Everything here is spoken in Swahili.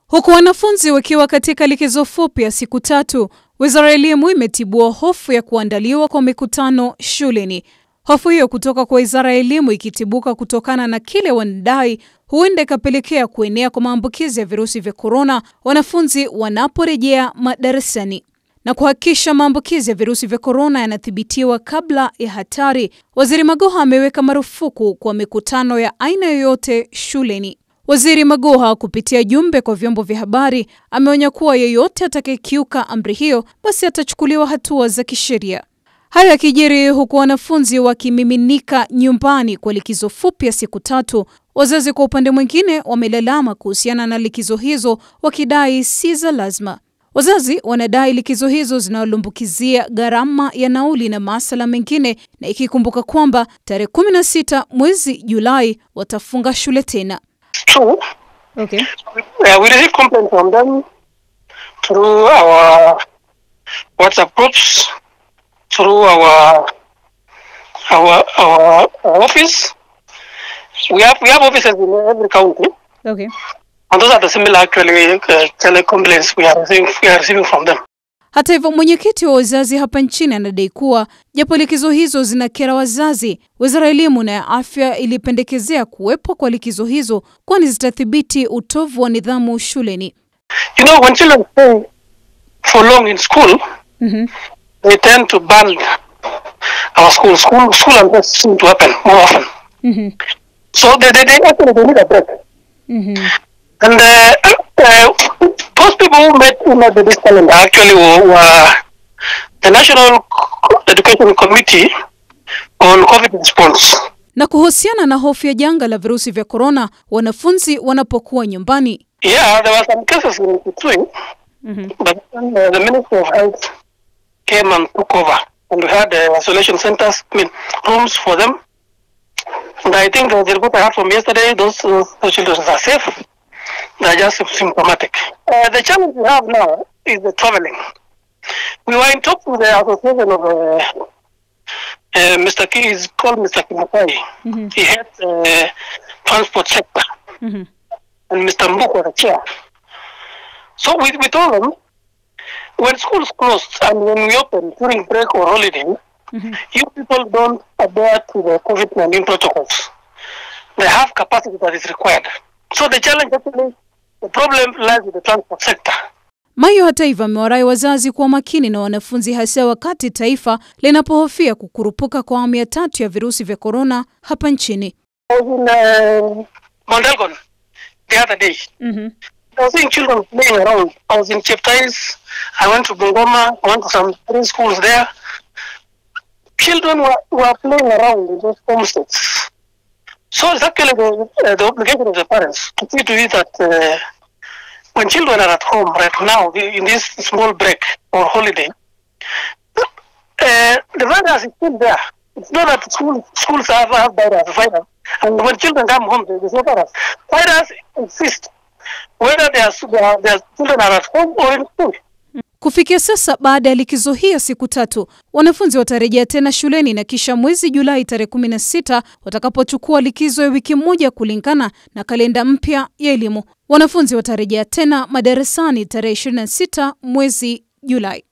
Huku wanafunzi wakiwa katika likizo fupi ya siku tatu, Wizara ya Elimu imetibua hofu ya kuandaliwa kwa mikutano shuleni. Hofu hiyo kutoka kwa Wizara ya Elimu ikitibuka kutokana na kile wanadai huenda ikapelekea kuenea kwa maambukizi ya virusi vya korona wanafunzi wanaporejea madarasani. Na kuhakikisha maambukizi ya virusi vya korona yanathibitiwa kabla ya hatari, Waziri Magoha ameweka marufuku kwa mikutano ya aina yoyote shuleni. Waziri Magoha kupitia jumbe kwa vyombo vya habari ameonya kuwa yeyote atakayekiuka amri hiyo basi atachukuliwa hatua za kisheria. Hayo yakijiri huku wanafunzi wakimiminika nyumbani kwa likizo fupi ya siku tatu, wazazi kwa upande mwingine wamelalama kuhusiana na likizo hizo wakidai si za lazima. Wazazi wanadai likizo hizo zinawalimbukizia gharama ya nauli na masala mengine, na ikikumbuka kwamba tarehe 16 mwezi Julai watafunga shule tena. True. Okay. Uh, we receive complaints from them through our WhatsApp groups, through our our our, our office. We have we have offices in every county, Okay. and those are the similar actually uh, tele complaints we are receiving we are receiving from them. Hata hivyo, mwenyekiti wa wazazi hapa nchini anadai kuwa japo likizo hizo zinakera wazazi, wizara ya elimu na ya afya ilipendekezea kuwepo kwa likizo hizo, kwani zitathibiti utovu wa nidhamu shuleni. You know, when children stay for long in school, Mhm. they tend to burn our school. School school unrest seem to happen more often. Mhm. So they they, they actually they need a break. Mhm. And uh, uh, those people who made, who made this calendar actually were, were the National Education Committee on COVID response. Na kuhusiana na hofu ya janga la virusi vya korona, wanafunzi wanapokuwa nyumbani. Yeah, there were some cases in Kitui, but then, uh, the Ministry of Health came and took over, and we had uh, isolation centers, I mean, rooms for them. And I think uh, the report I had from yesterday, those, uh, those children are safe. They're just symptomatic. Uh, the challenge we have now is the traveling. We were in talks with the association of uh, uh, Mr. Ki, is called Mr. Kimakai. He heads the transport sector Mhm. and Mr. Mbuk was the chair. So we, we told them when schools closed and when we open during break or holiday, you people don't adhere to the COVID 19 protocols. They have capacity that is required. So the challenge actually, the problem lies with the transport sector. Mayo hata hivyo amewarai wazazi kuwa makini na wanafunzi, hasa wakati taifa linapohofia kukurupuka kwa awamu ya tatu ya virusi vya korona hapa nchini. I was in uh, Mondelgon the other day. Mhm. I was seeing children playing around. I was in Cheptais. I went to Bungoma. I went to some three schools there. Children were, were playing around in those homesteads. So it's actually the, uh, the obligation of the parents to see to it that uh, when children are at home right now, in this small break or holiday, uh, the virus is still there. It's not that school, schools have, have virus, virus. And when children come home, there's no virus. Virus exists whether their, their, their children are at home or in school. Kufikia sasa, baada ya likizo hii ya siku tatu, wanafunzi watarejea tena shuleni na kisha mwezi Julai tarehe 16 watakapochukua likizo ya wiki moja kulingana na kalenda mpya ya elimu. Wanafunzi watarejea tena madarasani tarehe 26 mwezi Julai.